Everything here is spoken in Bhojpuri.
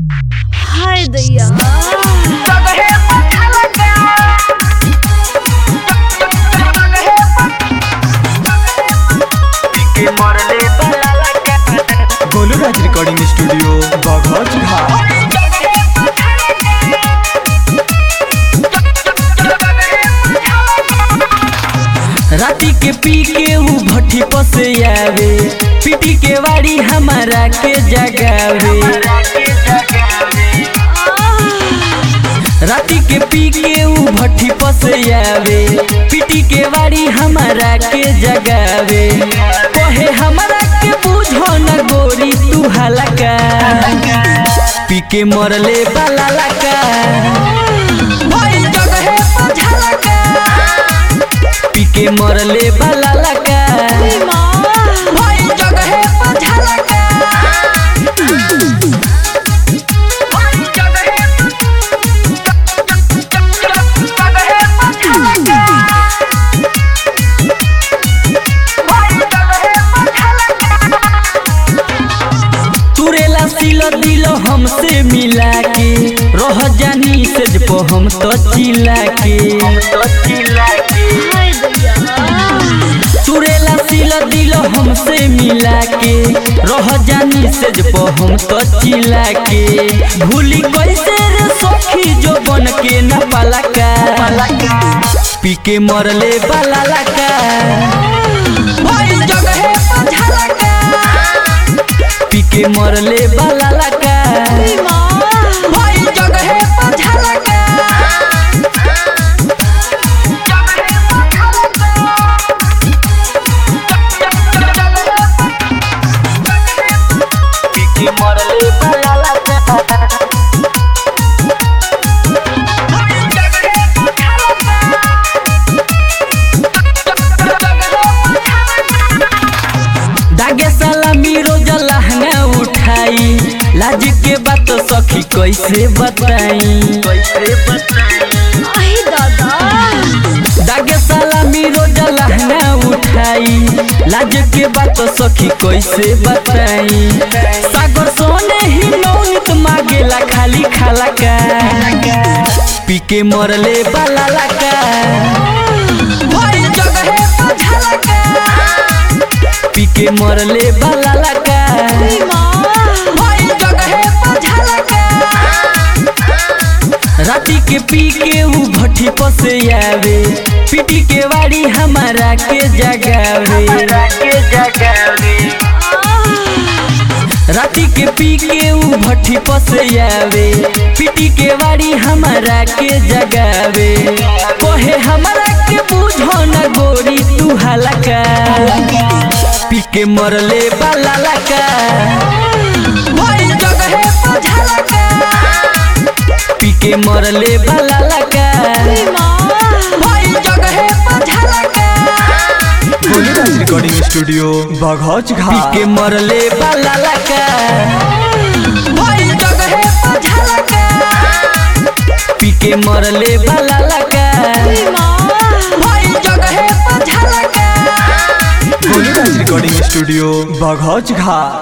हाय दैया गोलू राज रिकॉर्डिंग स्टूडियो बघौच घाट राती के पी के ऊ भट्टी पसे आवे पीटी के वाड़ी हमारा के जगावे राती के पी के ऊ भट्टी पसे आवे पीटी के वाड़ी हमारा के जगावे कहे हमारा के बुझो न गोरी तू हलका पी के मरले बाला लका भाई जगहे पर झलका पी के मरले बाला लका भाई जगहे पर झलका तुरेला सिलो दिलो हमसे मिला के रह जानी से जपो हम तो चिल्ला के हाय दैया तुरेला सिलो दिलो हमसे मिला के रह जानी से जपो हम तो चिल्ला के भूली कैसे रे सखी जो बन के न पलका पी के मरले बाला लका भाई जगहे पर झलका पी के मरले बाला लका भाई जगहे पर झलका पी के मरले बाला लका दागे साला मीरो जलहंगा उठाई लाज के बात सखी कैसे बताई आई दादा दागे साला मीरो जलहंगा उठाई लाज के बात सखी कैसे बताई सागर सोने ही नौनित मांगेला खाली खाला का पी के मरले बाला लका भाई जगहे पर झलका पी के मरले बाला लका भाई जगहे पर झलका राती के पी के ऊ भट्टी पसे आवे पीटी के वाड़ी हमारा के जगावे राती के पी के ऊ भट्टी पसे आवे पीटी के वाड़ी हमारा के जगावे कहे हमारा के बुझो न गोरी तू हलका पी के मरले बाला लका भाई जगहे पर झलका पी के मरले बाला लका भाई जगहे पर झलका गोलू राज रिकॉर्डिंग स्टूडियो बघौच पी घाट के मरले बाला लका भाई जगहे पर झलका पी के मरले बाला लका भाई जगहे पर झलका गोलू राज रिकॉर्डिंग स्टूडियो बघौच घाट